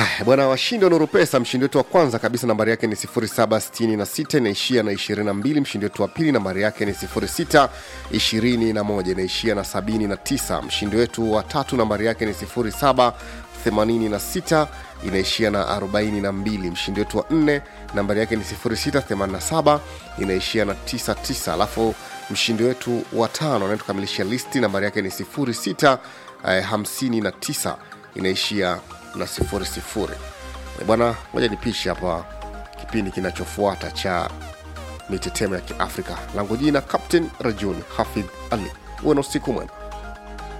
Haya, bwana washindi wa Nuru Pesa, mshindi wetu wa kwanza kabisa nambari yake ni 0766 inaishia na 22. Mshindi wetu wa pili nambari yake ni 0621 inaishia na 79. Mshindi wetu wa tatu nambari yake ni 0786 inaishia na 42. Mshindi wetu wa nne nambari yake ni 0687 inaishia na 99. Alafu mshindi wetu wa tano anayetukamilisha listi nambari yake ni 0659 inaishia na sifuri sifuri. Eh, Bwana, ngoja nipishe hapa kipindi kinachofuata cha mitetemo ya Kiafrika. Langu jina Captain Rajuni Hafidh Ali. Uwe na usiku mwema.